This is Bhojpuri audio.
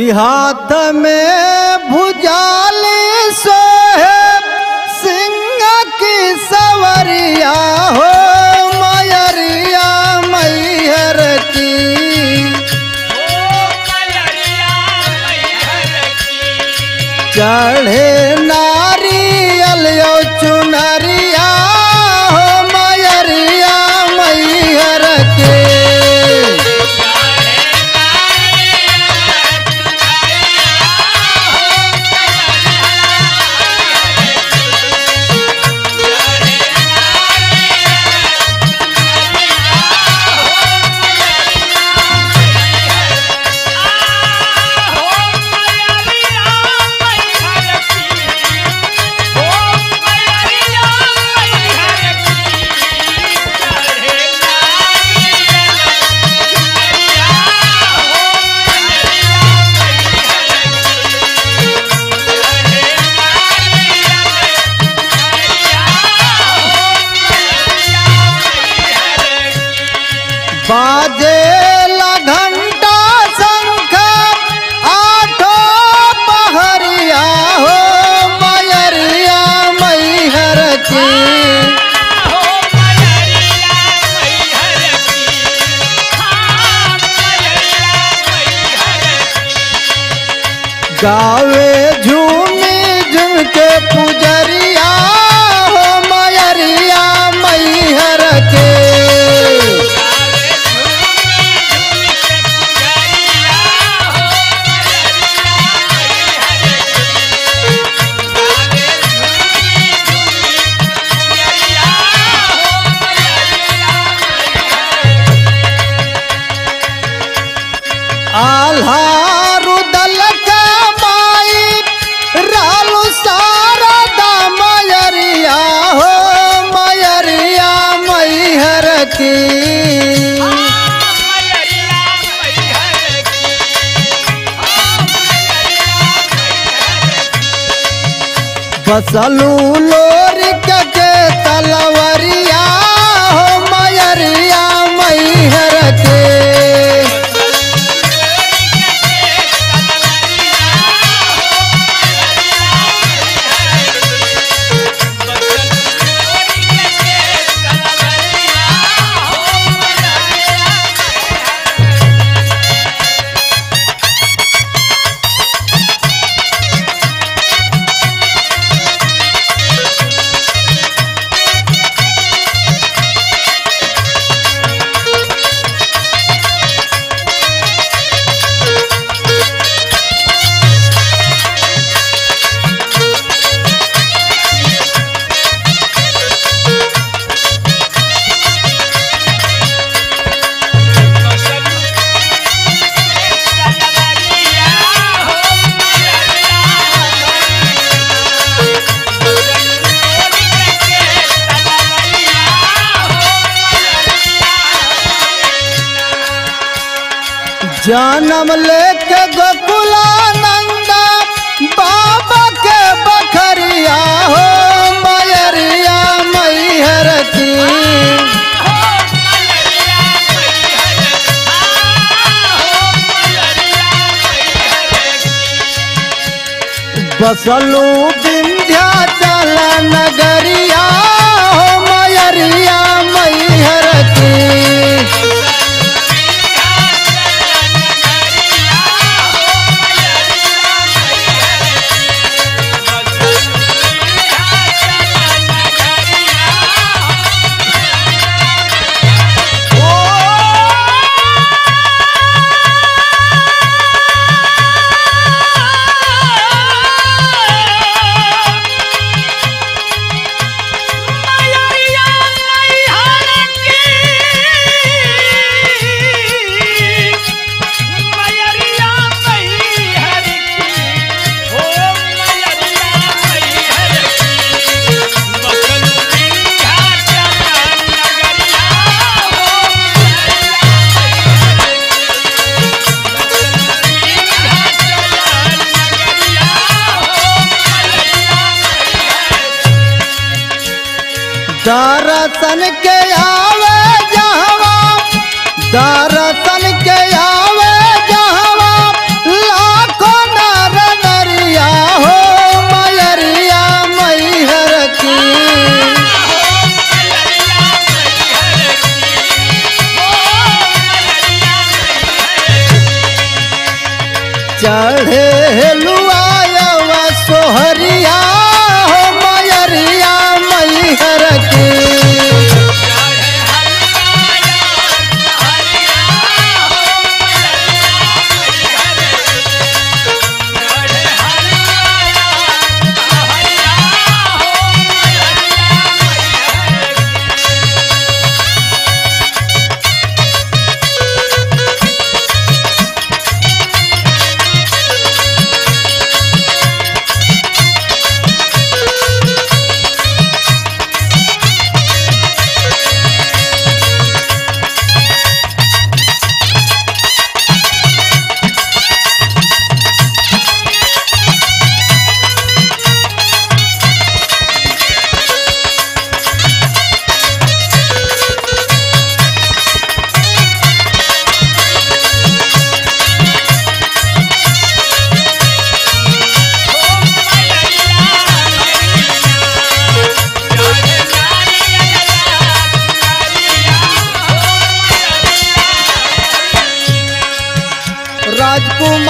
कि हाथ में भुजाली सोहे सिंह की सवरिया हो मयरिया मैहर की चढ़े नारियल यो चुनरिया हो मयरिया मैहर के बाजे ला घंटा शंख आठो पहरिया हो मयरिया मैहर की गावे झूमी झूम के पुजरिया हो मयरिया मैहर के आल्हारु दल का माई रालू सारा दा मयरिया हो मयरिया मैहर की बसलू लोरी के तलवरिया हो मयरिया मैहर के जन्म लेके गोकुलानंदा बाबा के बखरिया हो मयरिया मैहर की बसलू विंध्याचल नगरिया हो मयरिया मैहर की दर्शन के आवे जहवा दर्शन के आवे जहवा लाख चढ़े हेलुआवा सोहरिया हो मयरिया मैहर की राजकुमार